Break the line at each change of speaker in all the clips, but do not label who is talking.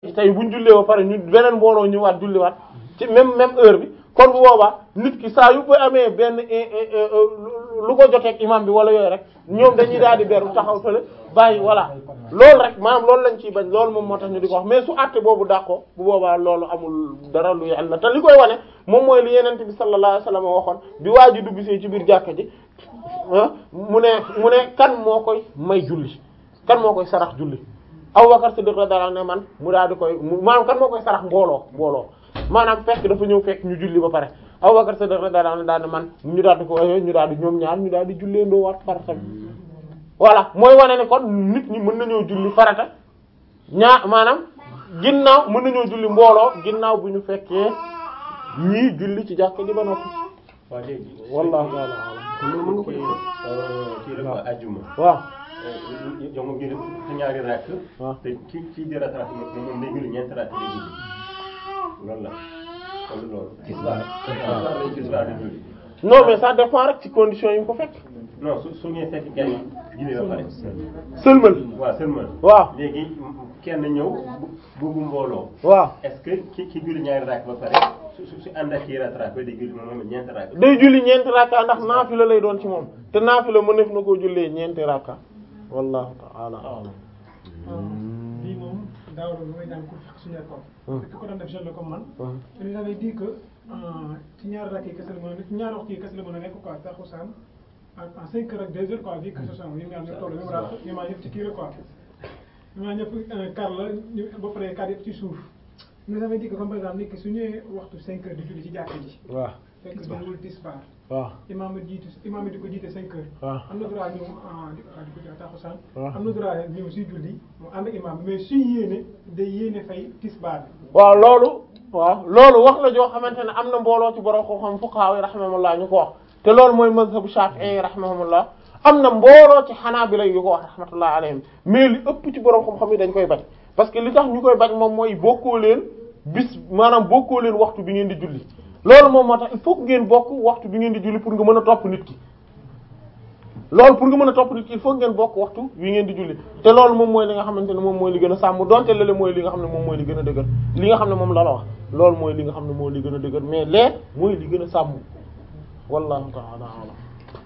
tey buñ jullee ba pare ñu beneen mbooloo ñëwaat julliwaat ci même même heure bi kon bu boobaa nit ki saa yu ko amee benn lu ko joteeg imam bi wala yooyu rek ñoom dañuy daal di beru taxaw fële bàyyi voilà loolu rek maanaam loolu lañ ciy bañ loolu moom moo tax ñu di ko wax mais su àtte boobu dàqoo bu boobaa loolu amul dara lu yàlla te li koy wane moom mooy li yenente bi sallallahu alayhi wasallam waxoon bi waa ji dugg see ci biir jàkka ji mu ne mu ne kan moo koy may julli kan moo koy sarax julli Abubakar Siddiq radiyallahu anhu ne man mu daal di koy maanaam kan moo koy sarax mbooloo mbooloo maanaam fekk dafa ñëw fekk ñu julli ba pare Abubakar Siddiq radiyallahu anhu daal ne man ñu daal di ko ñu daal di ñoom ñaar ñu daal di jullee ndoo waat farata bi voilà mooy wane ne kon nit ñi mën nañoo julli farata ñaa maanaam ginnaaw mën nañoo julli mbooloo ginnaaw bu ñu fekkee ñii julli ci jàkk ji ba noppi
waaw léegi.
wallahu ta'ala a'lam
kon mën nga ko kii rek ajjuma.
waaw
yow moom ñu def ñaari rakk.
waaw
te ki kii di rattrapé moom moom day julli ñeenti rakk day julli loolu la kon loolu. tisbaar tisbaar lay tisbaar di julli.
non mais ça dépend rek ci condition yi mu ko fekk
non su su ngeen fekk kenn julli ba pare.
sëlmal
waaw seulement.
waaw
léegi kenn ñëw bu bu mbooloo.
waaw
est-ce que ki ki julli ñaari rakk ba pare su su su ànd ak kii rattrapé day julli moom moom ñeenti rakk.
day julli ñeenti rakka ndax naafila lay doon ci moom te naafila mëneef na koo jullee ñeenti rakka wallahu ta'ala a'lam
lii moom daaw la mooy daan ko fekk suñu école. fekk ko doon def jeune la comme man. te nous avait dit que ci ñaari rakk yi kese la mën a nekk ci ñaari waxtu yi kese la mën a nekk quoi taxusaan en en cinq heures ak deux heures quoi vu que ce sont ñu ngi am ñu toll même raat ñu maa ñëpp ci kii la quoi. ñu maa ñëpp kar la ñu ba pare kar yëpp ci suuf. nous avait dit que comme par exemple nit ki su ñëwee waxtu cinq heures di julli ci jàkka ji.
waaw
fekk jëlul tisbaar.
waaw
imaam bi jiitu imaam bi di ko jiite cinq heures.
waaw
am na droit ñëw ah di ko di ko taxusaan.
waaw
am na droit ñëw si julli mu ànd ak imaam bi mais suy yéene day yéene fay tisbaar bi.
waaw loolu waaw loolu wax la joo xamante ne am na mbooloo ci borom ko xam fuqaha yi rahimahumullah ñu ko wax te loolu mooy mazhabu shafi'i rahimahumullah am na mbooloo ci hanabila yu ko wax rahmatullah alayhim mais li ëpp ci borom xam-xam yi dañ koy bañ parce que li tax ñu koy bañ moom mooy bokkoo leen bis maanaam bokkoo leen waxtu bi ngeen di julli loolu moom moo tax il faut que ngeen bokk waxtu bi ngeen di julli pour nga mën a topp nit ki loolu pour nga mën a topp nit ki il faut ngeen bokk waxtu wi ngeen di julli te loolu moom mooy li nga xamante ne moom mooy li gën a sàmm donte lële mooy li nga xam ne moom mooy li gën a dëgër li nga xam ne moom la la wax loolu mooy li nga xam ne mooy li gën a dëgër mais lee mooy li gën a sàmm wallahu ta'ala a'lam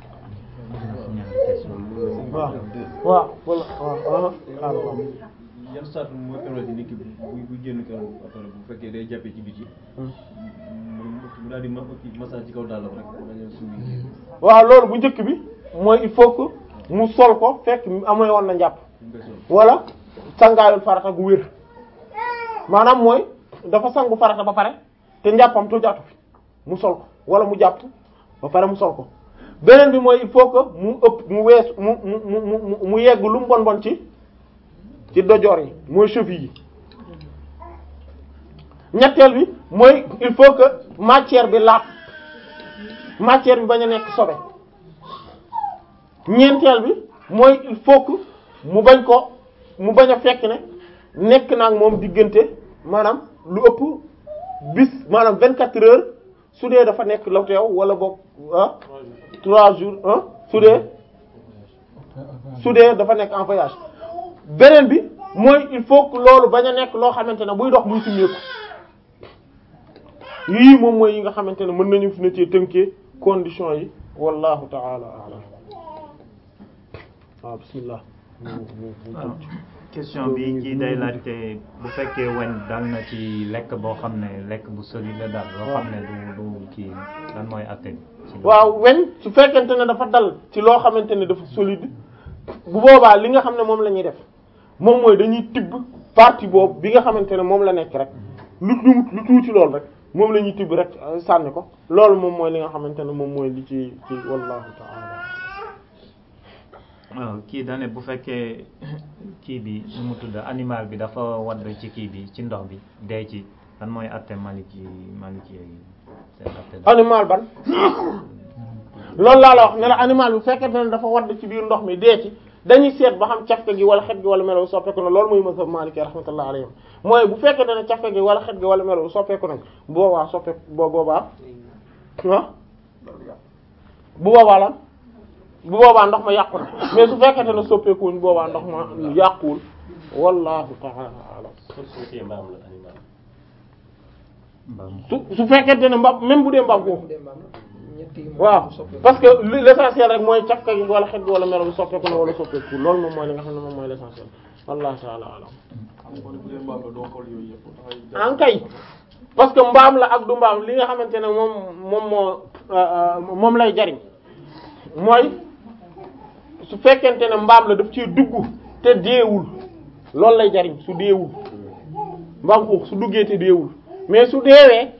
waaw waaw wala waaw waaw
yan saat mooy permettre nit ki bu bu génn kër après bu fekkee day jàppee ci biti mu mu daal di ma massage ci kaw dàllam rek bañ a suubi
waaw loolu bu njëkk bi mooy il faut que mu sol ko fekk amee woon na njàpp
ñu koy sol
wala sangaayul farata gu wér maanaam mooy dafa sangu farata ba pare te njàppam tojaatu fi mu sol ko wala mu jàpp ba pare mu sol ko beneen bi mooy il faut que mu ëpp mu wees mu mu mu mu mu yegg lu mu bon bon ci ci dojoor yi mooy cheville yi ñetteel bi mooy il faut que matière bi laab matière bi bañ a nekk sobe ñeenteel bi mooy il faut que mu bañ ko mu bañ a fekk ne nekk naa ak moom diggante maanaam lu ëpp bis maanaam vingt quatre heures su dee dafa nekk la teew wala boog ah trois jours ah su dee su dee dafa nekk en voyage beneen bi mooy il faut que loolu bañ a nekk loo xamante ne buy dox muy simmeeku yii moom mooy yi nga xamante ne mën nañu fi na ci tënkee conditions yi wallahu ta'ala a'lam waaw bismillah
question bi kii day laajte bu fekkee weñ dal na ci lekk boo xam ne lekk bu solide la daal loo xam ne du du kii lan mooy atte bi ci loolu.
waaw weñ su fekkente ne dafa dal ci loo xamante ne dafa solide bu boobaa li nga xam ne moom la ñuy def moom mooy dañuy tibb partie boobu bi nga xamante ne moom la nekk rek lu lu lu tuuti loolu rek moom la ñuy tibb rek euh, sànni ko loolu moom mooy li nga xamante ne moom mooy li ci ci wallahu ta'ala
waaw kii dane bu fekkee kii bi nu mu tudd animal bi dafa wadd ci kii bi ci ndox bi dee ci lan mooy atte maliki maliki yi seen atte daal.
animal ban loolu laa la wax ne la animal bi fekkente ne dafa wadd ci biir ndox mi dee ci dañuy seet ba xam cafka gi wala xet gi wala melo soppeeku na loolu mooy mazhab Maliki rahmatullah alayhim mooy bu fekkente ne cafka gi wala xet gi wala melo soppeeku nañ bu boobaa soppeeku bo boobaa ah bu boobaa lan bu boobaa ndox ma yàqu na mais su fekkente ne soppeekuwuñ boobaa ndox ma yàquwul wallahu ta'ala a'lam
su su fekkee mbaam la animal
mbaam
su su fekkente ne mbaam même bu dee mbaam
bu
ko
dee mbaam la ñett yi moom
waaw
du soppeeku.
parce que li- l'essentiel rek mooy cafka gi wala xet gi wala melo bi soppeeku na wala soppeeku loolu moom mooy li nga xam ne moom mooy l'essentiel wallahu ta'ala alam en kay parce que mbaam la ak du mbaam li nga xamante ne moom moom moo euh, euh, moom lay jariñ mooy su fekkente ne mbaam la daf ci dugg te deewul loolu lay jariñ su deewul mbaam xuux su duggee te deewul mais su deewee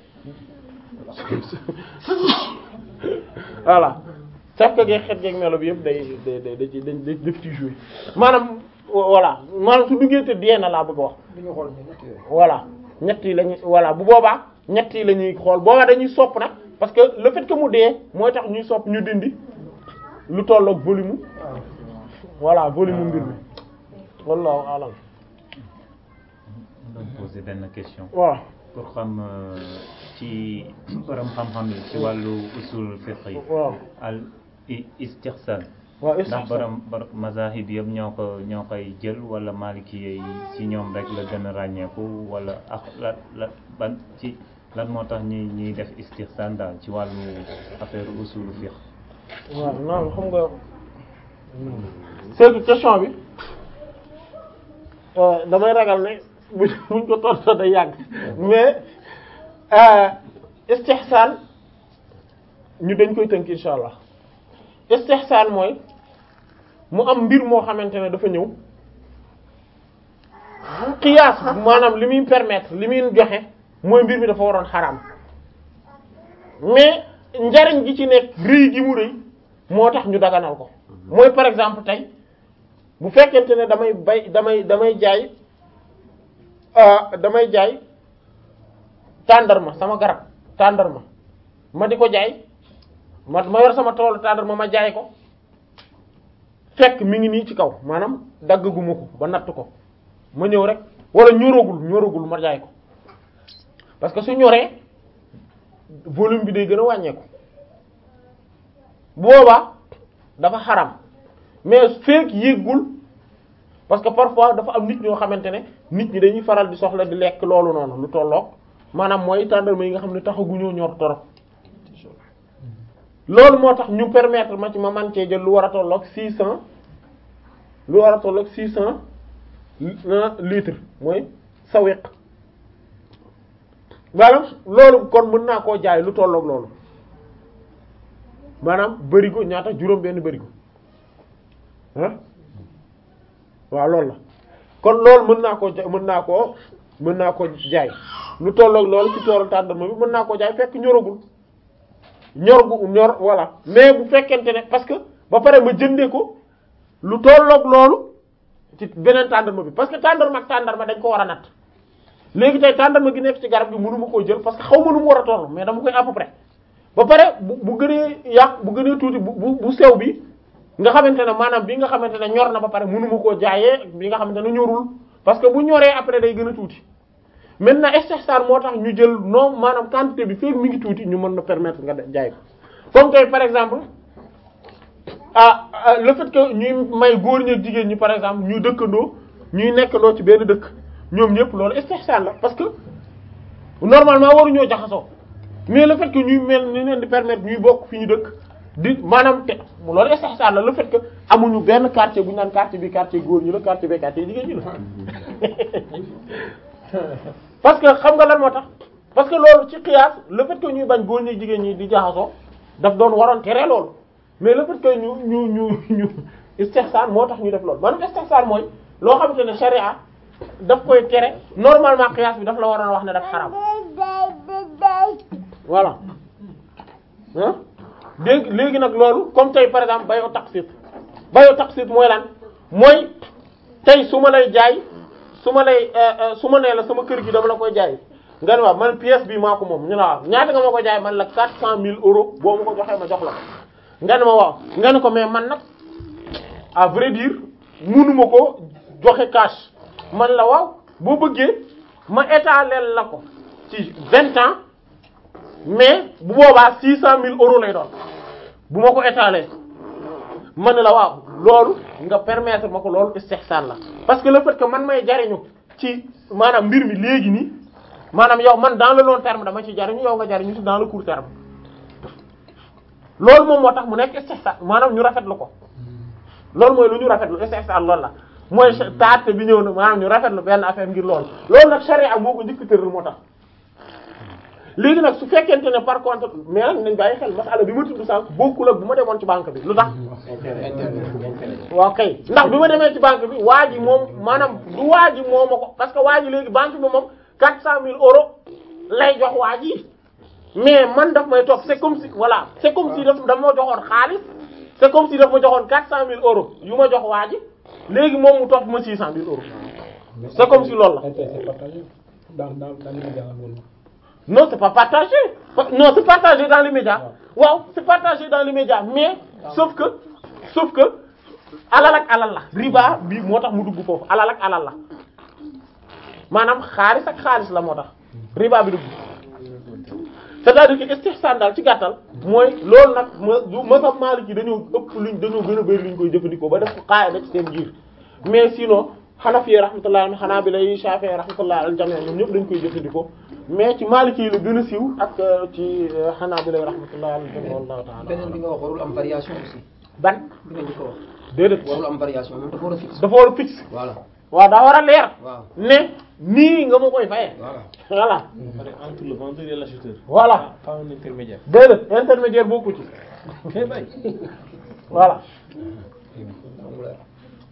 voilà cafka geeg xet geeg melo bi yëpp day day day da ci dañ def ci jouer maanaam voilà maanaam su duggee te dee na laa bëgg a wax
du ñu xool ñu ñett yooyu.
voilà ñett yi lañuy voilà bu boobaa ñett yi la ñuy xool boobaa dañuy sopp nag parce que le fait que mu dee mooy tax ñuy sopp ñu dindi lu tolloog volume
waaw.
voilà volume mbir mi wallahu alam
doon poser benn question
waaw
pour xam euh, ci borom xam-xam yi ci wàllu usul fiqh yi
waaw
al i- istihsan
waaw
ndax
istihsan
borom borom mazahib yëpp ñoo ko ñoo koy jël wala maliki yi ci ñoom rek la gën a ràññeeku wala ak la la ban ci lan moo tax ñuy ñuy def istihsan daal ci wàllu affaire usul fiqh
waaw non xam nga c'est que question bi euh, damay ragal ne buñ buñ ko tontoo day yàgg mais euh, istihsan ñu dañ koy tënk insha allah istihsan mooy mu am mbir moo xamante ne dafa ñëw qiyaas maanaam li muy permettre li muy joxe mooy mbir mi dafa waroon xaraam mais njariñ gi ci nekk rëy gi mu rëy moo tax ñu daganal ko mooy par exemple tey bu fekkente ne damay bay damay damay jaay ah damay jaay tàndarma sama garab tàndarma ma di ko jaay ma ma yor sama toolu tàndarma ma jaay ko fekk mi ngi nii ci kaw maanaam daggaguma ko ba natt ko ma ñëw rek wala ñoragul ñoragul ma jaay ko parce que su ñoree volume bi day gën a wàññeeku bu boobaa dafa xaram mais fekk yéggul parce que parfois dafa am nit ñoo xamante ne nit ñi dañuy faral di soxla di lekk loolu noonu lu tolloog maanaam mooy tàndarma yi nga xam ne taxaguñoo ñor torop loolu moo tax ñu permettre ma ci ma man cee jël lu war a tolloog six cent lu war a tolloog six cent litres mooy sawiq maanaam loolu kon mën naa koo jaay lu tolloog loolu maanaam bërigo ñaata juróom benn bërigo ah waaw loolu la kon loolu mën naa koo ja mën naa koo mën naa ko jaay lu tolloog loolu ci toolu tàndarma bi mën naa koo jaay fekk ñoragul ñor gu ñor voilà mais bu fekkente ne parce que ba pare ma jëndee ko lu tolloog loolu ci beneen tàndarma bi parce que tàndarma ak tàndarma dañ ko war a natt léegi tey tàndarma gi nekk ci garab gi mënuma koo jël parce que xaw ma nu mu war a toll mais dama koy à peu près ba pare bu bu gënee yàq bu gënee tuuti bu bu bu sew bi nga xamante ne maanaam bi nga xamante ne ñor na ba pare mënuma koo jaayee bi nga xamante ne ñorul parce que bu ñoree après day gën a tuuti maintenant istihsan moo tax ñu jël non maanaam quantité bi fekk mi ngi tuuti ñu mën na permettre nga jaay ko comme tey par exemple ah ah, le fait que ñuy may góor ñi ak jigéen ñi par exemple ñuy dëkkandoo ñuy nekkandoo ci benn dëkk ñoom ñëpp loolu istihsan la parce que normalement waruñoo jaxasoo mais le fait que ñuy mel ni leen di permettre ñuy bokk fi ñu dëkk di maanaam te loolu istihsan la le fait que amuñu benn quartier bu ñu naan quartier bi quartier góor ñi la quartier bi quartier jigéen ñi la parce que xam nga lan moo tax parce que loolu ci qiyaas le fait que ñuy bañ góor ñi jigéen ñi di jaxasoo daf doon waroon tere loolu mais le fait que ñu ñu ñu ñu istihsan moo tax ñu def loolu maanaam istihsan mooy loo xamante ne sharia daf koy tere normalement qiyaas bi daf la waroon wax ne daf xaram voilà ah dégg léegi nag loolu comme tey par exemple bayo taqsit bayo taqsit mooy lan mooy tey su ma lay jaay su ma lay su ma nee la sama kër gi dama la koy jaay nga ne waaw man pièce bi maa ko moom ñu ne waaw ñaata nga ma ko jaay man la quatre cent mille euros boo ma ko joxee ma jox la ko nga ne ma waaw nga ne ko mais man nag à vrai dire mënuma ko joxe cash man la waaw boo bëggee ma étaler la ko ci vingt ans mais bu boobaa six cent mille euros lay doon bu ma ko étaler ma ne la waaw loolu nga permettre ma ko loolu istihsan la parce que le fait que man may jariñu ci maanaam mbir mi léegi nii maanaam yow man dans le long terme dama ci jariñu yow nga jariñu ci dans le court terme loolu moom moo tax mu nekk istihsan maanaam ñu rafetlu ko loolu mooy lu ñu rafetlu istihsan loolu la mooy taate bi ñëw na maanaam ñu rafetlu benn affaire ngir loolu loolu nag sharia moo ko njëkk tëral moo tax léegi nag su fekkente ne par contre mais nag nañ bàyyi xel masala bi ma tudd sànq bokkul ak bu ma demoon ci banque bi lu tax waaw kay ndax bi ma demee ci banque bi waa ji moom maanaam du waa ji moo ma ko parce que waa ji léegi banque bi moom quatre cent mille euros lay jox waa ji mais man daf may topp c'est comme si voilà c'est comme si daf daf ma joxoon xaalis c'est comme si daf ma joxoon quatre cent mille euros yu ma jox waa ji léegi moom mu topp ma six cent mille euros c'est comme si loolu la
c'est partagé dans dans dans l'immédiat
non c'est pas partagé non c'est partagé dans l'immédiat waaw c'est partagé dans l'immédiat mais sauf que sauf que alal ak alal la riba bi moo tax mu dugg foofu alal ak alal la maanaam xaalis ak xaalis la moo tax riba bi dugg c'est-à-dire que istihsan daal ci gàttal mooy loolu nag ma du masab Maliki dañoo ëpp luñ dañoo gën a bëri luñ koy jëfandikoo ba def ko qaida ci seen giir mais sinon Hanafi rahmatullah alayhi Hanabila Shafi'i rahmatullah al jami' ñoom ñëpp dañ koy jëfandikoo mais ci Maliki yi la gën a siiw ak ci Hanabila rahmatullah al jami' wallahu ta'ala
beneen bi nga wax warul am variation aussi
ban
bi nga njëkk a wax
déedéet
warul am variation moom dafa war a fixe
dafa war a fixe
voilà
waaw daa war a leer
waaw
ne nii nga ma koy fayee
voilà
voilà
entre le vendeur et l'acheteur.
voilà
pas un intermédiaire.
déedéet intermédiaire bokku ci
kay bay.
voilà
moom la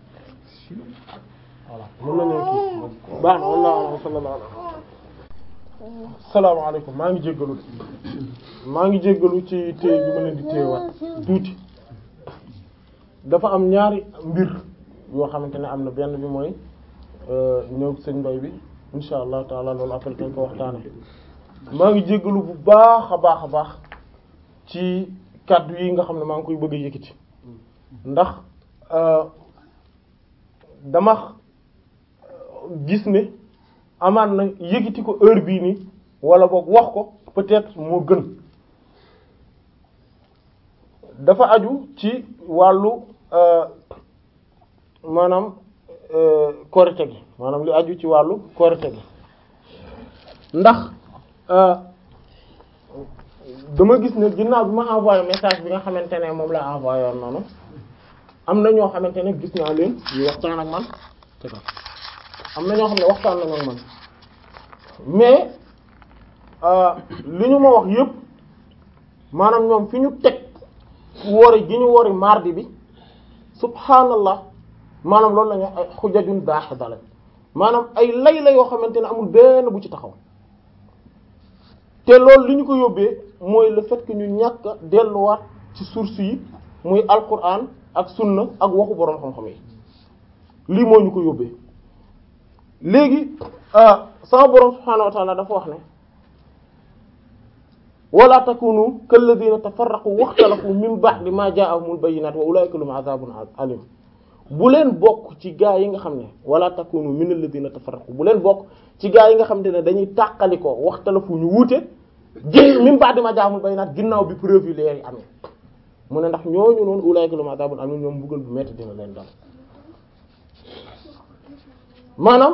voilà mën nañoo kii baax na wallahu a'lam sallallahu alayhi salaamaaleykum maa ngi jéggalu de maa ngi jéggalu ci téye bi ma leen di téyewaat tuuti dafa am ñaari mbir yoo xamante ne am na benn bi mooy ñëw sëñ mbay bi insha allah taala loolu après dañ ko waxtaane maa ngi jéggalu bu baax a baax a baax ci kàddu yi nga xam ne maa ngi koy bëgg a yëkkati ndax dama gis ne amaan na yëkkati ko heure bii nii wala boog wax ko peut-être moo gën dafa aju ci wàllu maanaam korite gi maanaam li aju ci wàllu korite gi ndax dama gis ne ginnaaw bi ma envoyé message bi nga xamante ne moom la envoyé woon noonu am na ñoo xamante ne gis naa leen ñu waxtaan ak man am na ñoo xam ne waxtaan nañu ak man mais li ñu ma wax yépp maanaam ñoom fi ñu teg wori gi ñu wori mardi bi subhanallah maanaam loolu la ñu ay xujajun daaxida la maanaam ay lay la yoo xamante ne amul benn bu ci taxaw te loolu li ñu ko yóbbee mooy le fait que ñu ñàkk a delluwaat ci source yi muy alquran ak sunna ak waxu boroom xam-xam yi lii moo ñu ko yóbbee léegi sama boroom subhaanahu wa ta'ala dafa wax ne wala takunu kalladhina tafarraqu waxtalafu min ba'di ma ja'ahumul bayyinat wa ulaika lahum azabun alim bu leen bokk ci gaa yi nga xam ne wala takunu min alladhina tafarraqu bu leen bokk ci gaa yi nga xam ne dañuy tàqali ko waxtalafu ñu wuute jé min ba'di ma ja'ahumul bayyinat ginnaaw bi preuve leer yi amee mu ne ndax ñooñu noonu ulaika lahum azabun alim ñoom mbugal bu metti dina leen dal maanaam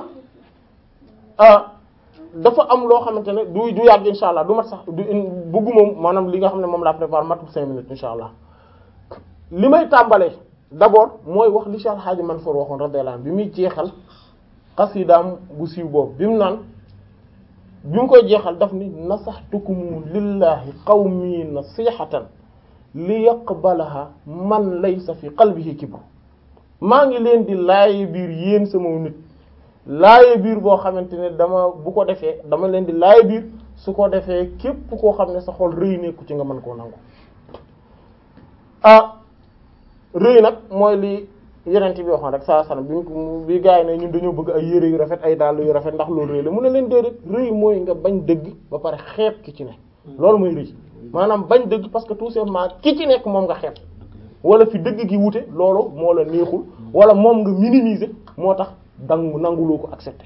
dafa am loo xamante ne du du yàgg insha allah du mat sax du bëggu moom maanaam li nga xam ne moom laa préparé matul cinq minutes insha allah li may tàmbalee d'abord mooy wax li Cheikh Hadji Mansour waxoon radiyallahu anhu bi muy jeexal xasidaam bu siiw boobu bi mu naan bi mu koy jeexal daf ni nasaxtukum lillahi qawmi nasihatan li yaqbalaha man laysa fi qalbihi kibr maa ngi leen di laaye biir yéen sama nit laaye biir boo xamante ne dama bu ko defee dama leen di laaye biir su ko defee képp koo xam ne sa xol rëy nekku ci nga mën koo nangu ah rëy nag mooy li yeneen bi waxoon rek saa sana bi ñu bi gars yi ne ñun dañoo bëgg ay yére yu rafet ay dàll yu rafet ndax loolu rëy la mu ne leen déedéet rëy mooy nga bañ dëgg ba pare xeeb ki ci ne loolu mooy rëy maanaam bañ dëgg parce que tout simplement ki ci nekk moom nga xeeb wala fi dëgg gi wute loolu moo la neexul wala moom nga minimiser moo tax dangu nanguloo ko accepter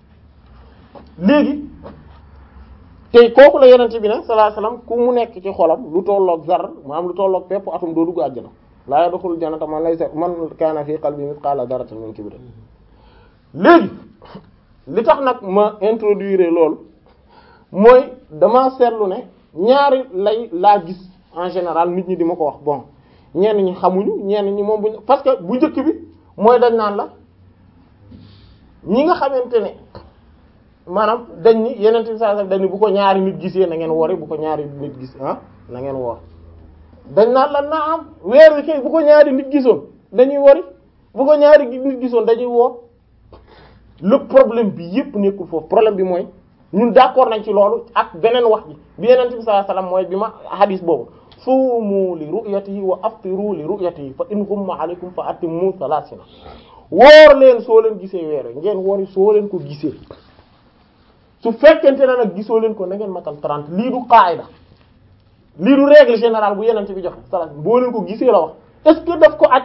léegi tey kooku la yonent bi ne sallallahu alayhi wasallam ku mu nekk ci xolam lu tolloog zar maanaam lu tolloog pepp atum doo dugg àjjana laa yadxulul jannata man laysa man kaana fi qalbi mithqala dharratin min kibr léegi li tax nag ma introduire loolu mooy dama seetlu ne ñaari lay laa gis en général nit ñi di ma ko wax bon ñenn ñi xamuñu ñenn ñi moom bu parce que bu njëkk bi mooy dañ naan la ñi nga xamante ne maanaam dañ ni yeneen bi saa dañ ni bu ko ñaari nit gisee na ngeen wori bu ko ñaari nit gis ah na ngeen woor dañ naan la na am weer wi kay bu ko ñaari nit gisoon dañuy wori bu ko ñaari nit gisoon dañuy woor le problème bi yépp nekkul foofu problème bi mooy ñun d'accord nañ ci loolu ak beneen wax ji bi yeneen bi sallallahu alayhi wasallam mooy bi ma hadis boobu suumu li ru'yatihi wa aftiru li ru'yatihi fa in ghumma alaykum fa atimmu thalathina woor leen soo leen gisee weer wi ngeen wori soo leen ko gisee su fekkente ne nag gisoo leen ko na ngeen matal 30 lii du qaida lii du règle générale bu yeneen bi joxe sallallahu boo leen ko gisee la wax est-ce que daf ko aj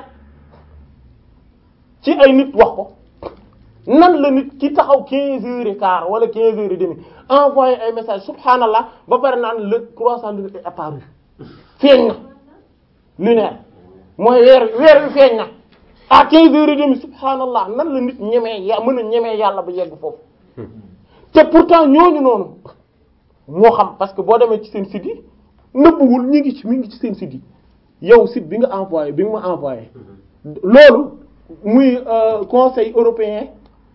ci ay nit wax ko nan la nit ki taxaw 15 heures et quart wala 15 heures et demi envoyé ay message subhanallah ba pare naan le croissant de est apparu feeñ na lunaire mooy weer weer wi feeñ na à 15 heures et demi subhanallah nan la nit ñemee ya mën a ñemee yàlla ba yegg foofu te pourtant ñooñu noonu moo xam parce que boo demee ci seen site yi nëbbuwul ñi ngi ci mi ngi ci seen site yi yow site bi nga envoyé bi nga ma envoyé loolu muy conseil européen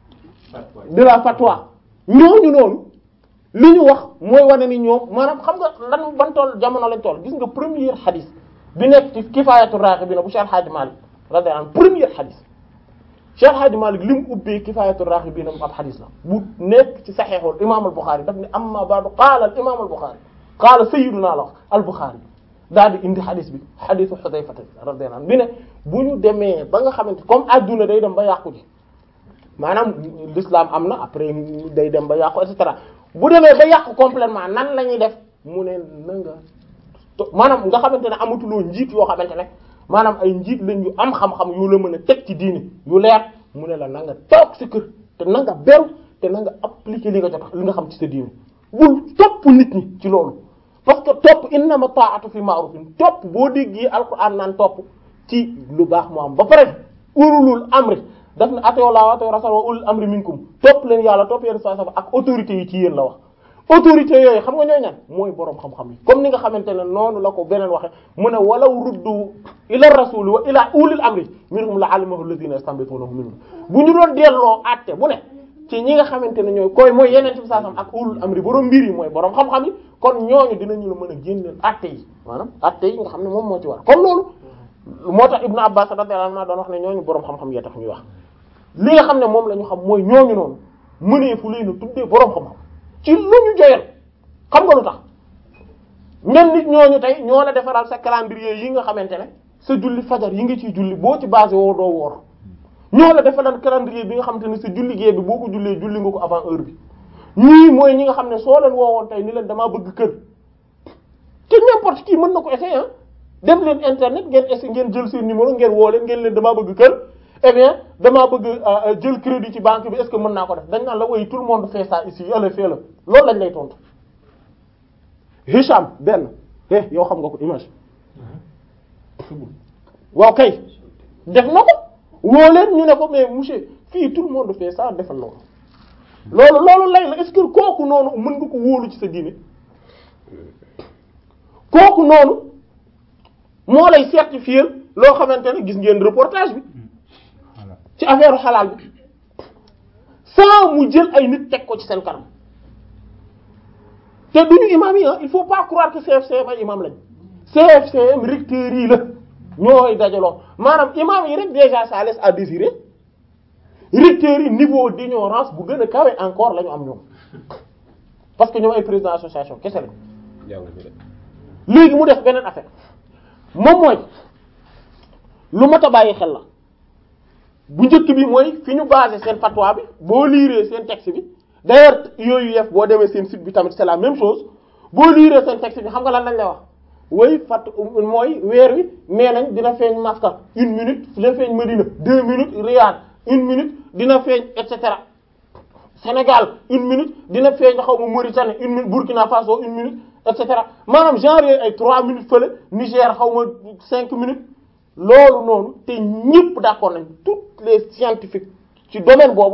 de la fatwa ñooñu noonu li ñu wax mooy wane ni ñoom maanaam xam nga lan ban toll jamono lañ toll gis nga premier xadis bi nekk ci kifaayatu raaxibiina bu Cheikh Hadji Malick radiyallahu anhu premier xadis Cheikh Hadji Malick li mu ubbee kifaayatu raaxibiina ab xadis la bu nekk ci saxiixul imaam al Buxaari daf ne amma ba'du qaala al imaam al Buxaari qaala sayyiduna la wax al Buxaari daal di indi xadis bi xadisu Xudayfa radiyallahu anhu bi ne bu ñu demee ba nga xamante comme adduna day dem ba yàqu ji maanaam l'islam am na après day dem ba yàqu et cetera bu demee ba yàqu complètement nan la ñuy def mu ne na nga maanaam nga xamante ne amatuloo njiit yoo xamante ne maanaam ay njiit lañ yu am xam-xam yu la mën a teg ci diini yu leer mu ne la na nga toog sa kër te na nga beru te na nga appliquer li nga jot li nga xam ci sa diini bul topp nit ñi ci loolu parce que topp innama ta'atu fi ma'rufin topp boo déggee alquran naan topp ci lu baax mu am ba pare ulul amri daf ne atii'u llaaha wa atii'u rasuula wa ulul amri minkum topp leen yàlla topp yéen saa ak autorités yi ci yéen la wax autorités yooyu xam nga ñooy ñan mooy boroom xam-xam yi comme ni nga xamante ne noonu la ko beneen waxe mu ne walaw ruddu ila rasuli wa ila ulil amri minhum la alimahu alladhina yastanbitunahu minhum bu ñu doon delloo àtte bu ne ci ñi nga xamante ne ñooy koy mooy yeneen ci saa ak ulul amri boroom mbir yi mooy boroom xam-xam yi kon ñooñu dinañu la mën a génneel àtte yi maanaam àtte yi nga xam ne moom moo ci war kon loolu moo tax Ibnu Abbas radiyallahu anhu doon wax ne ñooñu boroom xam-xam yee tax ñuy wax li nga xam ne moom la ñu xam mooy ñooñu noonu mënee fu leen a tuddee boroom xam-xam ci lu ñu joyal xam nga lu tax ñen nit ñooñu tey ñoo la defaral sa calendrier yi nga xamante ne sa julli fajar yi nga ciy julli boo ci basé woo doo woor ñoo la defaral calendrier bi nga xamante ne sa julli gée bi boo ko jullee julli nga ko avant heure bi ñii mooy ñi nga xam ne soo leen woowoon tey ni leen damaa bëgg kër te n'importe qui mën na ko essayer dem leen internet ngeen essayer ngeen jël seen numéro ngeen woo leen ngeen leen damaa bëgg kër eh bien damaa bëgg jël crédit ci banque bi est-ce que mën naa ko def dañ naan la woy tout le monde fait ça ici allez fais le loolu lañ lay tontu Hicham benn eh yow xam nga ko image waaw kay def na ko woo leen ñu ne ko mais monsieur fii tout le monde fait ça defal na ko loolu loolu lay la est-ce que kooku noonu mën nga ko wóolu ci sa diine kooku noonu moo lay certifier loo xamante ne gis ngeen reportage bi ci affaire xalaal bi sans mu jël ay nit teg ko ci seen kanam te duñu imam yi il faut pas croire que CFCM ay imam lañ CFCM recteurs yi la ñooy dajaloo maanaam imam yi rek déjà ça laisse à désirer recteurs yi niveau d'ignorance bu gën a kawe encore la ñu am ñoom parce que ñoom ay président association kese lañ léegi mu def beneen affaire moom mooy lu mat a bàyyi xel la bu njëkk bi mooy fi ñu basé seen fatwa bi boo liiree seen texte bi d'ailleurs yooyu yëf boo demee seen site bi tamit c'est la même chose boo liiree seen texte bi xam nga lan lañ lay wax woy fat mooy weer wi nee nañ dina feeñ Makka une minute dina feeñ Medina deux minutes Riyad une minute dina feeñ et cetera Sénégal une minute dina feeñ xaw ma Mauritanie une minute Burkina Faso une minute et cetera maanaam genre yooyu ay trois minutes fële Niger xaw ma cinq minutes loolu noonu te ñëpp d'accord nañ toutes les scientifiques ci domaine boobu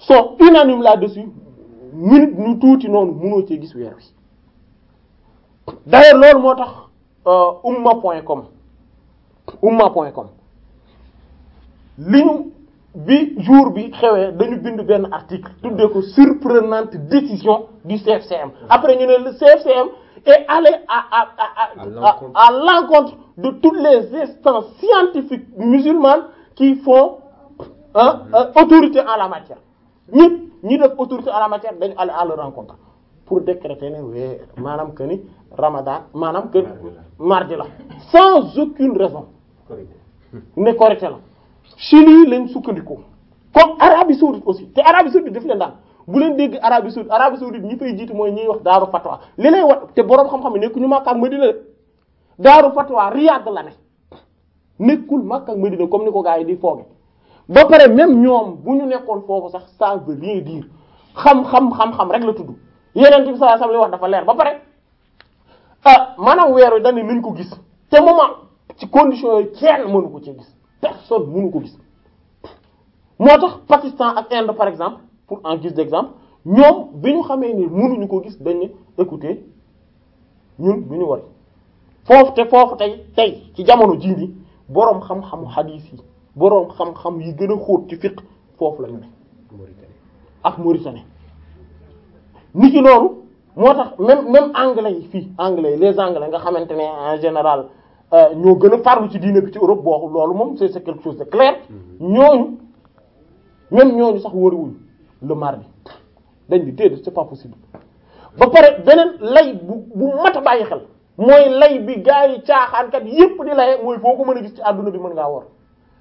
sont unanimes là-dessus minute ñu tuuti noonu mënoo cee gis weer wi d'ailleurs loolu moo tax euh, umma point com umma point com li ñu bi jour bi xewee dañu bind benn article tuddee ko surprenante décision du CFCM après ñu ne le CFCM est allé à à à à
l'encontre.
à, à l'encontre de toutes les instances scientifiques musulmanes qui font hein, euh, autorité en la matière ñëpp ñi def autorité en la matière dañu aller à leur rencontre pour décréter ne wee maanaam que ni Ramadan maanaam que mardi la sans aucune raison ne korité la Chili lañ sukkandiku comme Arabie saoudite aussi te Arabie saoudite daf leen daan bu leen dégg Arabie saoudite Arabie saoudite ñi fay jiitu mooy ñiy wax daaru fatwa li lay wax te boroom xam-xam ne nekkuñu Makka ak Madina de daaru fatwa Riyad la ne nekkul Makka ak Madina comme ni ko gars yi di fooge ba pare même ñoom bu ñu nekkoon foofu sax ça veut rien dire xam-xam xam-xam rek la tudd yeneen bi sallallahu alayhi wasallam li wax dafa leer ba pare ah maanaam weer wi dañ ne nañ ko gis te moment ci condition yooyu kenn mënu ko ci gis personne mënu ko gis moo tax Pakistan ak Inde par exemple pour en guise d'exemple ñoom bi ñu xamee ni mënuñu ko gis dañ ne écoutez ñun du ñu wari foofu te foofu tey tey ci jamono jii nii boroom xam-xamu hadith yi boroom xam-xam yi gën a xóot ci fiqh foofu la ñu ne ak Mauritanie ni ki noonu moo tax même même anglais yi fii anglais yi les anglais nga xamante ne en général euh, ñoo gën a farlu ci diine bi ci Europe boo loolu moom c'est c'est quelque chose de clair ñooñu même ñooñu sax wariwuñu le mardi dañ di déedéet c'est pas possible ba pare beneen lay bu bu mat a bàyyi xel mooy lay bi gaa yi caaxaankat yépp di laye mooy foo ko mën a gis ci àdduna bi mën ngaa wor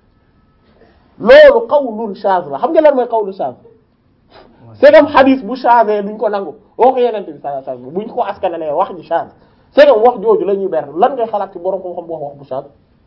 loolu qawlun shaz la xam nga lan mooy qawlu shaz c'est comme hadith bu changé duñ ko nangu waxu yeneen bi sallallahu alayhi wasallam buñ ko askanalee wax ji change c'est comme wax jooju la ñuy ber lan ngay xalaat ci borom xam-xam bu wax wax bu change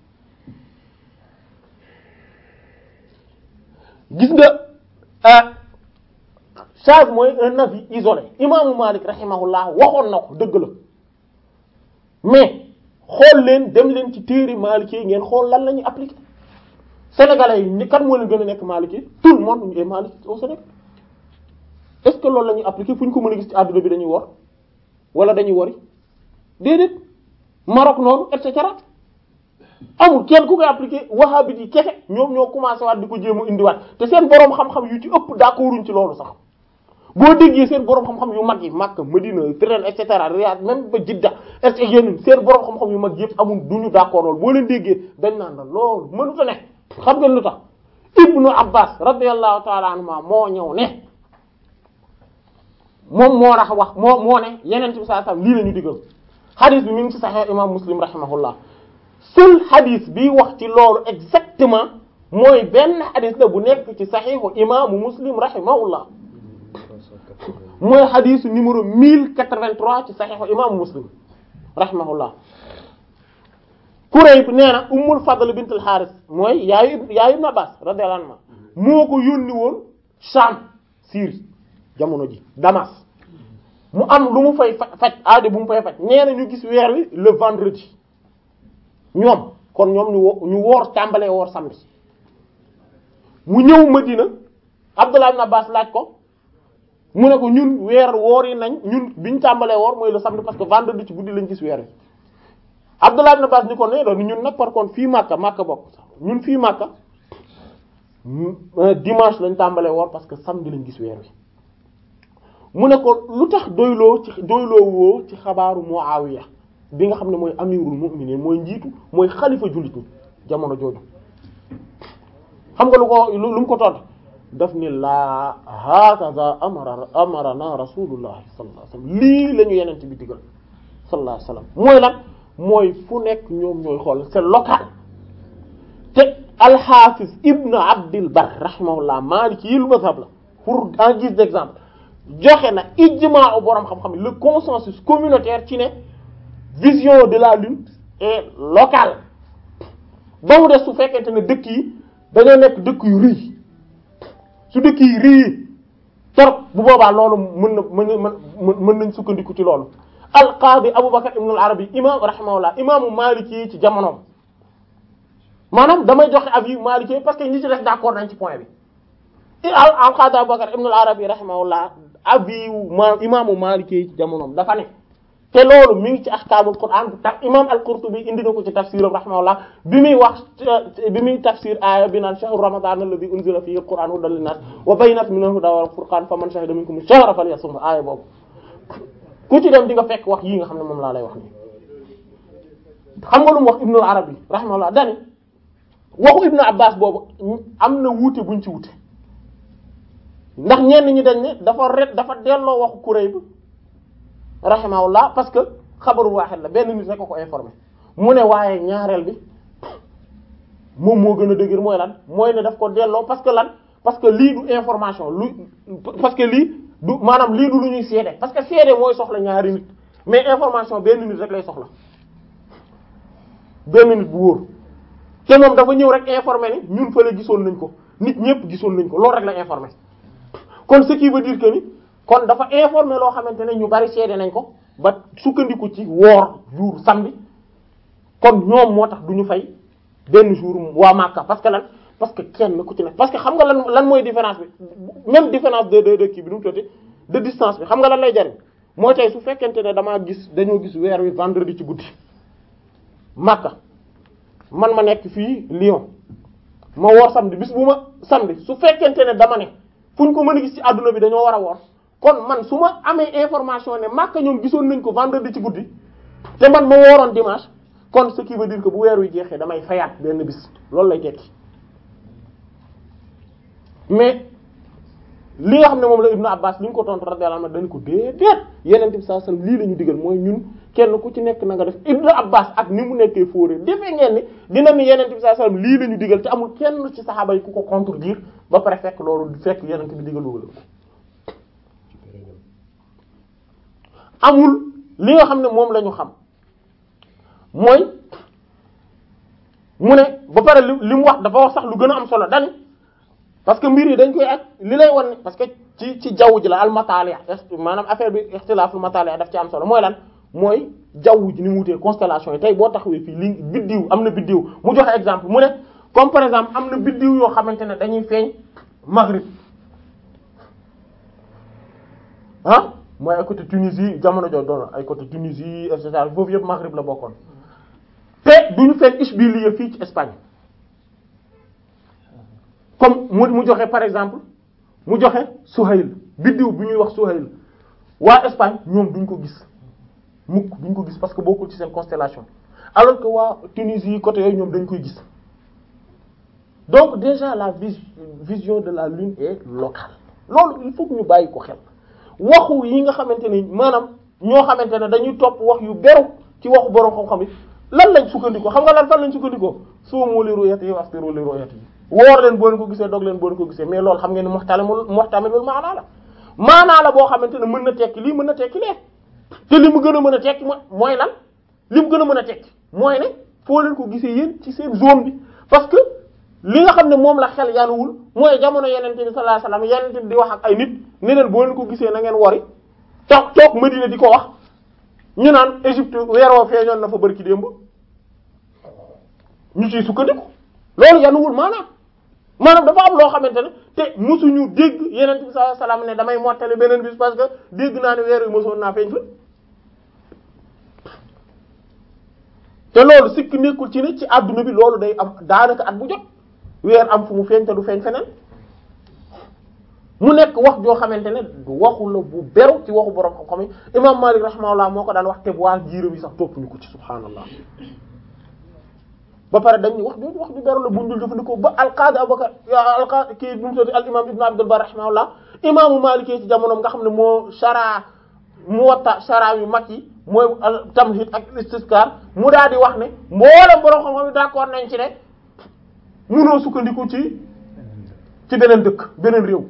gis nga ah change mooy un avis isolé imaamu Malik rahimahullah waxoon na ko dëgg la mais xool leen dem leen ci téere Maliki yi ngeen xool lan la ñuy appliquer sénégalais yi ni kan moo leen gën a nekk Maliki tout le monde est Maliki au Sénégal est-ce que loolu la ñuy appliquer fu ñu ko mën a gis ci àdduna bi dañuy wor wala dañuy wori déedéet Maroc noonu et cetera amul kenn ku koy appliquer wahhabite yi kese ñoom ñoo commencé waat di ko jéem a indiwaat te seen boroom xam-xam yu ci ëpp d'accorduñ ci loolu sax boo déggee seen boroom xam-xam yu mag yi Makka Medina Firen et cetera Riyad même ba Jidda et cetera yeneen seen boroom xam-xam yu mag yëpp amul duñu d'accord loolu boo leen déggee dañ naan la loolu mënut a ne xam ngeen lu tax Ibnu Abbas radiyallahu ta'ala anhuma moo ñëw ne moom moo tax wax moo moo ne yeneen ci saa lii la ñu digal hadith bi mi ngi ci Sahih imam Muslim rahimahullah seul hadith bi wax ci loolu exactement mooy benn hadith la bu nekk ci Sahihu imaamu Muslim rahimahullah mooy hadith numéro 1083 ci Sahihu imaamu Muslim rahimahullah Kurayb nee na Ummul Fadl bint al-Harith mooy yaayu yaayu Ibn Abbas radiyallahu anhu moo ko yónni woon Sham Syrie jamono ji Damas mu am lu mu fay faj aajo bu mu fay faj nee na ñu gis weer wi le vendredi ñoom kon ñoom ñu wo ñu woor tàmbalee woor samedi mu ñëw Madina Abdullah ibn Abbas laaj ko mu ne ko ñun weer woor yi nañ ñun biñ tàmbalee woor mooy le samedi parce que vendredi ci guddi lañ gis weer wi Abdullah ibn Abbas ni ko ne doon ñun nag par contre fii Makka Makka bokk ñun fii Makka dimanche lañ tàmbalee woor parce que samedi lañ gis weer wi mu ne ko lu tax doyloo ci doyloo woo ci xabaaru Muawiya bi nga xam ne mooy amirul mu'minin mooy njiitu mooy xalifa jullit ñi jamono jooju xam nga lu ko lu mu ko tontu daf ni laa hakaza amara amarana rasulullah sallallahu alayhi wasallam lii la ñu yenente bi digal sallallahu alayhi wasallam mooy lan mooy fu nekk ñoom ñooy xool c'est local te al-Hafiz ibn Abdil Barr rahimahullah maliki yi lu mazhab la pour en guise d'exemple joxe na ijmaa borom xam-xam le consensus communautaire ci ne vision de la lune est locale ba mu des su fekkente ne dëkk yi dañoo nekk dëkk yu rëy su dëkk yi rëy torop bu boobaa loolu mën na mën mën mën nañ sukkandiku ci loolu al-Qadi Abubakar ibn al-Arabi imam rahimahullah imaamu Maliki yi ci jamonoom maanaam damay joxe avis Maliki parce que ñi ci def d'accord nañ ci point bi al al-Qadi Abubakar ibn al-Arabi rahimahullah abi ma imaamu Maliki ci jamonoom dafa ne te loolu mi ngi ci ahkaamul Qur'an tax imaam al-Qurtubi indi na ko ci tafsiram rahimahullah bi muy wax bi muy tafsir aaya bi naan shahru ramadan alladhi unzila fihi al-Qur'an hudan lin-nas wa bayyinatin minal huda wal furqan faman shahida minkum ash-shahra falyasum aaya boobu ku ci dem di nga fekk wax yii nga xam ne moom laa lay wax nii xam nga lu mu wax Ibn al-Arabi rahimahullah dani waxu Ibn Abbas boobu am na wuute buñ ci wuute ndax ñenn ñi dañ ne dafa ret dafa delloo waxu Kurayb rahimahullah parce que xabaru waaxid la benn nit rek ko ko informé mu ne waaye ñaareel bi moom moo gën a dëgër mooy lan mooy ne daf ko delloo parce que lan parce que lii du information lu parce que lii du maanaam lii du lu ñuy seede parce que seede mooy soxla ñaari nit mais information benn nit rek lay soxla benn nit bu wóor te moom dafa ñëw rek informé ni ñun fële gisoon nañ ko nit ñëpp gisoon nañ ko loolu rek la informé kon ce qui veut dire que ni kon dafa informé loo xamante ne ñu bari seede nañ ko ba sukkandiku ci woor jour samedi kon ñoom moo tax du ñu fay benn jour waa Makka parce que lan parce que kenn ku ci nekk parce que xam nga lan lan mooy différence bi même différence de de de kii bi nu mu tuddati de distance bi xam nga lan lay jariñ mooy tey su fekkente ne damaa gis dañoo gis weer wi vendredi ci guddi Makka man ma nekk fii Lyon ma woor samedi bis bu ma samedi su fekkente ne dama ne fu ñu ko mën a gis ci àdduna bi dañoo war a woor kon man su ma amee information ne Makka ñoom gisoon nañ ko vendredi ci guddi te man ma wooroon dimanche kon ce qui veut dire que bu weer wi jeexee damay fayaat benn bis loolu lay tekki mais li nga xam ne moom la Ibnu Abbas li ñu ko tontu radiyallahu anhu dañ ko déedéet Yonent bi sallallahu alayhi wasallam lii la ñu digal mooy ñun kenn ku ci nekk na nga def Ibnu Abbas ak ni mu nekkee fóoree defee ngeen ni dina ni Yonent bi sallallahu alayhi wasallam lii la ñu digal te amul kenn ci saxaaba yi ku ko contredire ba pare fekk loolu fekk Yonent bi digal loolu amul li nga xam ne moom la ñu xam mooy mu ne ba pare li li mu wax dafa wax sax lu gën a am solo dani parce que mbir yi dañ koy ak li lay wan parce que ci ci jaww ji la al matali maanaam affaire bi ixtilaaful matali daf ci am solo mooy lan mooy jaww ji ni mu wutee constellation yi tey boo taxawee fii li biddiw am na biddiw mu joxe exemple mu ne comme par exemple am na biddiw yoo xamante ne dañuy feeñ maghrib ah mooy ay côté Tunisie jamono jooju doon ay côté Tunisie et cetera foofu yëpp maghrib la bokkoon te duñu feeñ Ishbiliya fii ci Espagne comme mu mu joxe par exemple mu joxe Suhayl biddiw bi ñuy wax Suhayl waa Espagne ñoom duñ ko gis mukk duñ ko gis parce que bokkul ci seen constellation alors que waa Tunisie côté yooyu ñoom dañ koy gis donc déjà la vis vision de la lune est locale loolu il faut que ñu bàyyi ko xel waxu yi nga xamante ni maanaam ñoo xamante ne dañuy topp wax yu beru ci waxu borom xam-xam yi lan lañ sukkandikoo xam nga lan fan lañ sukkandikoo suumu li ru'yati wa aftiru li ru'yati woor leen boo leen ko gisee dog leen boo leen ko gisee mais loolu xam ngeen ni muhtalimul muhtamilul maanaa la maanaa la boo xamante ne mën na tekki lii mën na tekki lee te li mu gën a mën a tekki mooy lan li mu gën a mën a tekki mooy ne foo leen ko gisee yéen ci seen zone bi parce que li nga xam ne moom la xel yanuwul mooy jamono yenente bi sallallahu alayhi wasallam yenente bi di wax ak ay nit ne leen boo leen ko gisee na ngeen wori toog toog Madina di ko wax ñu naan Égypte weeroo feeñoon na fa bari ci démb ñu ciy sukkandiku loolu yanuwul maanaam maanaam dafa am loo xamante ne te mosuñu dégg yenente bi sallallahu alayhi wasallam ne damay mottali beneen bis parce que dégg naa ne weer wi mosoon naa feeñ fa te loolu sikk nekkul ci ne ci adduna bi loolu day am daanaka at bu jot weer am fu mu feeñ te du feeñ feneen mu nekk wax joo xamante ne du waxu la bu beru ci waxu borom xam-xam yi imam Malik rahimahullah moo ko daan wax te bu waa jiiram yi sax topp ñu ko ci subhaanallah ba pare dañ wax jooju wax ju beru la bu ñu dul jëfandikoo ba alqaadi Abubakar alqaadi kii nu mu tudd al imam Ibn Abdul Barr rahimahullah imaamu Malik ci jamonoom nga xam ne moo shara Muwatta shara yu mag yi mooy tamhid ak istisqar mu daal di wax ne mboolem borom xam-xam yi d'accord nañ ci ne munoo sukkandiku ci ci beneen dëkk beneen réew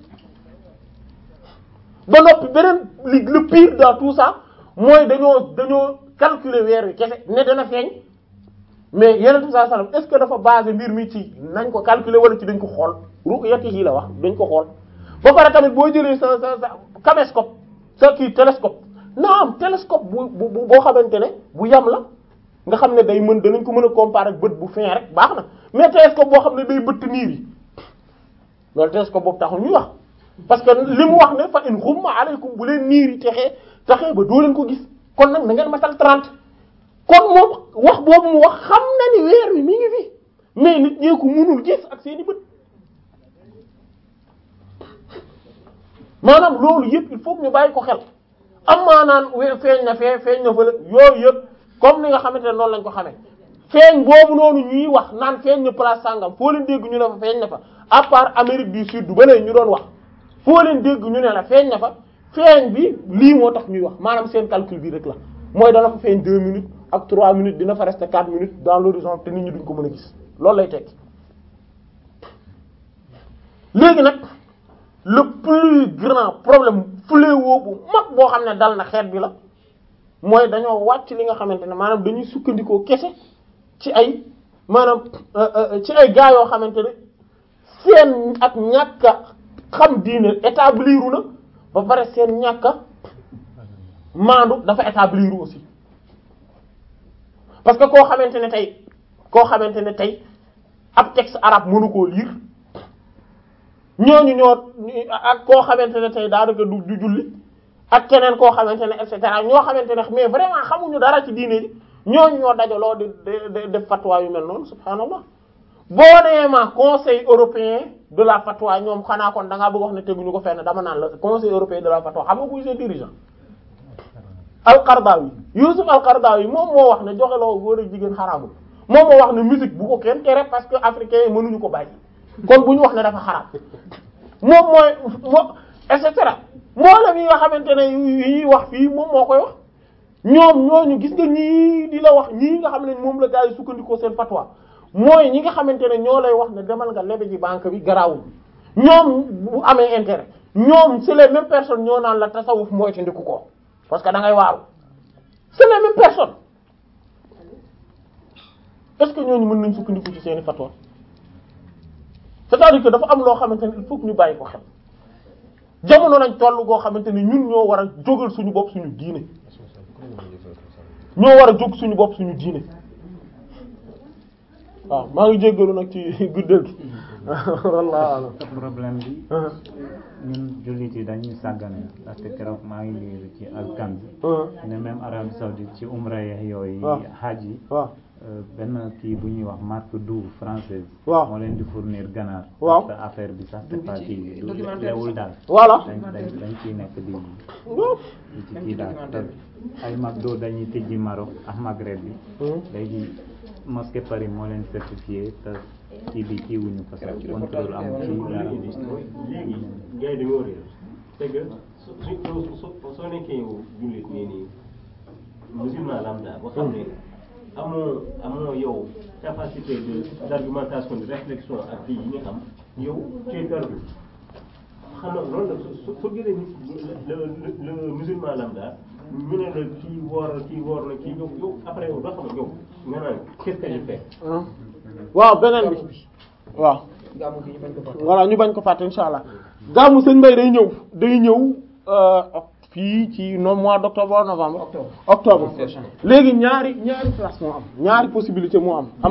ba noppi beneen li le pire dans tout ça mooy dañoo dañoo calculer weer wi kese ne dana feeñ mais yeneen bi sallallahu alayhi wasallam est-ce que dafa basé mbir mi ci nañ ko calculer wala ci dañ ko xool ru'yatihi la wax dañ ko xool ba pare tamit boo jëlee sa sa sa caméscope sa kii télescope naam télescope bu bu boo xamante ne bu yam la nga xam ne day mën danañ ko mën a comparer ak bët bu fin rek baax na mais télescope boo xam ne day bëtt niir yi loolu télescope boobu taxul ñuy wax parce que li mu wax ne fa in xumma alaykum bu leen niir yi texee taxee ba doo leen ko gis kon nag na ngeen matal 30 kon moom wax boobu mu wax xam na ni weer wi mi ngi fi mais nit ñee ko mënul gis ak seeni bët maanaam loolu yëpp il faut que ñu bàyyi ko xel am maanaan we feeñ na fee feeñ na fële yooyu yëpp comme ni nga xamante ne noonu lañ ko xamee feeñ boobu noonu ñuy wax naan feeñ na place sangam foo leen dégg ñu ne fa feeñ na fa à part Amérique du Sud ba léegi ñu doon wax foo leen dégg ñu ne la feeñ na fa feeñ bi lii moo tax ñuy wax maanaam seen calcul bi rek la mooy dana fa feeñ deux minutes ak trois minutes dina fa rester quatre minutes dans l'horizon te nit ñi duñ ko mën a gis loolu lay tekki léegi nag le plus grand problème fléau bu mag boo xam ne dal na xeet bi la mooy dañoo wàcc li nga xamante ne maanaam dañuy sukkandikoo kese ci ay maanaam ci ay gaa yoo xamante ne seen ak ñàkk a xam diine établiru na ba pare seen ñàkk a maandu dafa établiru aussi parce que koo xamante ne tey koo xamante ne tey ab texte arabe mënu koo lire ñooñu ñoo ak koo xamante ne tey daanaka du du julli ak keneen koo xamante ne et cetera ñoo xamante ne mais vraiment xamuñu dara ci diine ji ñooñu ñoo dajaloo di di def fatwa yu mel noonu subhaanallah boo nee ma conseil européen de la fatwa ñoom xanaa kon da ngaa bëgg wax ne teguñu ko fenn dama naan la conseil européen de la fatwa xam nga kuy seen dirigeant. al-Qaradawi Yusuf al-Qaradawi moom moo wax ne joxe loo góor ak jigéen xaraamul moom moo wax ne musique bu ko kenn tere parce que africains yi mënuñu ko bàyyi kon bu ñu wax ne dafa xaraam moom mooy moo et cetera mboolem yi nga xamante ne yi ñuy wax fii moom moo koy wax ñoom ñooñu gis nga ñii di la wax ñii nga xam ne moom la gaa yi sukkandikoo seen fatwa mooy ñi nga xamante ne ñoo lay wax ne demal nga lebe ji banque bi garaawul ñoom bu amee intérêt ñoom c'est les mêmes personnes ñoo naan la tasawuf mooy ci ndiku ko parce que da ngay waaru c'est les mêmes personnes est-ce que ñooñu mën nañ sukkandiku ci seeni fatwa c'est-à-dire que dafa am loo xamante ne il faut que ñu bàyyi ko xel jamono nañ toll goo xamante ne ñun ñoo war a jógal suñu bopp suñu diine ñoo war a jóg suñu bopp suñu diine waaw maa ngi jéggalu nag ci guddal gi wallaahi
problème bi ñun jullit yi dañuy sàggane parce que keroog maa ngi liir ci alkan bi ne même Arabie saoudite ci umra yeex yooyu hajj yi
waaw
benn kii bu ñuy wax marque douve française
waaw
moo leen di fournir ganaar
waaw
parce que affaire bi sax c'est pas
ci
kii du
documentaire
lewul daal
voilà
dañ dañ dañ ciy nekk di
waaw
di ci kii daal te ay McDo dañuy tijji Maroc ak Maghreb bi léegi mosquée Paris moo leen certifié te kii bi kii wuñu parce que contrôle am ci dara
léegi gars yi dañoo réer c'est que su su soo soo nekkee yow jullit nii nii musulman lambda boo xam ne amoo amoo yow capacité de d'argumentation de réflexion ak kii yi nga am yow tu es perdu xam nga loolu la su soo gisee le le le musulman lambda ñu ne la kii woor kii woor na kii yow yow après yow doo xam ne yow nga naan qu'est-ce que je fais.
waaw beneen bi waaw
gàmmu gi ñu bañ ko fàtte.
voilà ñu bañ ko fàtte insha allah gàmmu sëñ Mbay day ñëw day ñëw euh, fii ci no mois d'octobre novembre
Octobre.
octobre
Prochain.
léegi ñaari ñaari place moo am ñaari possibilité moo am